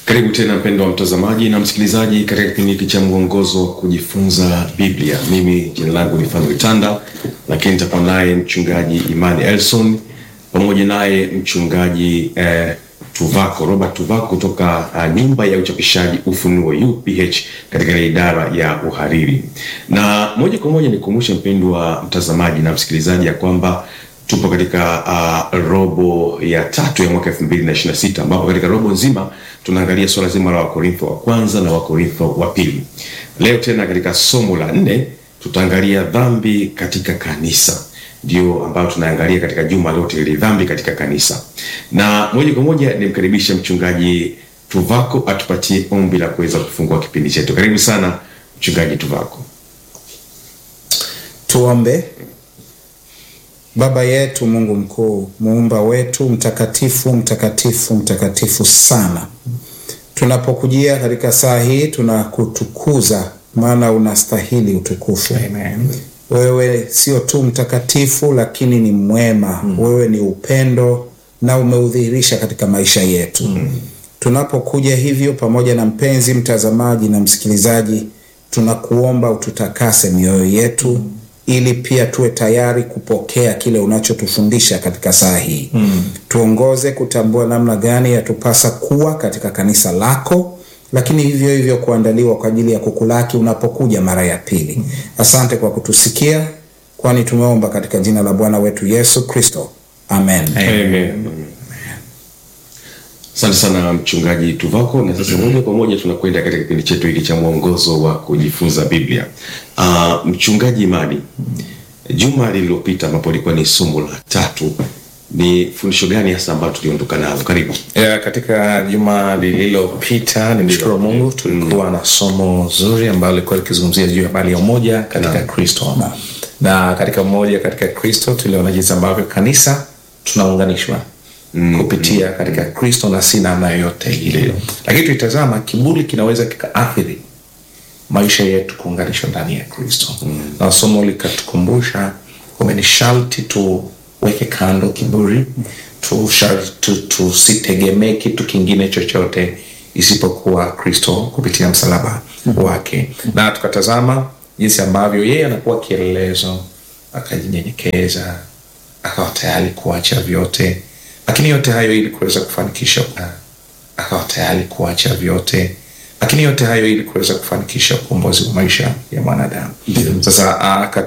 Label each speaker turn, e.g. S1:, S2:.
S1: Karibu tena mpendwa mtazamaji na msikilizaji katika kipindi hiki cha mwongozo wa kujifunza Biblia. Mimi jina langu ni Fanuel Tanda, lakini nitakuwa naye mchungaji Imani Elson pamoja naye mchungaji eh, Tuvako Robert Tuvako kutoka uh, nyumba ya uchapishaji Ufunuo UPH katika ile idara ya uhariri. Na moja kwa moja nikumbushe mpendwa mtazamaji na msikilizaji ya kwamba tupo katika uh, robo ya tatu ya mwaka 2026 ambapo katika robo nzima tunaangalia swala zima la Wakorintho wa kwanza na Wakorintho wa pili. Leo tena katika somo la nne tutaangalia dhambi katika kanisa, ndio ambayo tunaangalia katika juma lote ile dhambi katika kanisa, na moja kwa moja nimkaribishe mchungaji Tuvako atupatie ombi la kuweza kufungua kipindi chetu. Karibu sana mchungaji Tuvako.
S2: Tuombe. Baba yetu Mungu mkuu, muumba wetu mtakatifu, mtakatifu, mtakatifu sana, tunapokujia katika saa hii tunakutukuza, maana unastahili utukufu.
S3: Amen.
S2: Wewe sio tu mtakatifu, lakini ni mwema. Wewe ni upendo na umeudhihirisha katika maisha yetu. Tunapokuja hivyo pamoja na mpenzi mtazamaji na msikilizaji, tunakuomba ututakase mioyo yetu ili pia tuwe tayari kupokea kile unachotufundisha katika saa hii. Tuongoze kutambua namna gani yatupasa kuwa katika kanisa lako, lakini hivyo hivyo kuandaliwa kwa ajili ya kukulaki unapokuja mara ya pili. Asante kwa kutusikia, kwani tumeomba katika jina la Bwana wetu Yesu Kristo, amen.
S1: Amen. Asante sana mchungaji Tuvako, na sasa moja kwa moja tunakwenda katika kipindi chetu hiki cha mwongozo wa kujifunza Biblia. Uh, mchungaji Imani, juma lililopita ambapo ilikuwa ni somo la tatu, ni fundisho gani hasa ambalo tuliondoka nalo? Karibu.
S3: Ya, katika juma lililopita nimshukuru Mungu tulikuwa na somo zuri ambalo lilikuwa likizungumzia juu ya habari ya umoja katika Kristo na katika umoja katika Kristo tuliona jinsi ambavyo kanisa tunaunganishwa kupitia katika Kristo na si namna yoyote ile, lakini tuitazama kiburi kinaweza kikaathiri maisha yetu kuunganishwa ndani ya Kristo na somo likatukumbusha kwamba ni sharti tuweke kando kiburi, tusitegemee tu, tusitegemee kitu kingine chochote isipokuwa Kristo kupitia msalaba wake, na tukatazama jinsi ambavyo yeye anakuwa kielelezo, akajinyenyekeza, akawa tayari kuacha vyote, lakini yote hayo ili kuweza kufanikisha, akawa tayari kuacha vyote lakini yote hayo ili kuweza kufanikisha ukombozi wa maisha ya mwanadamu. Sasa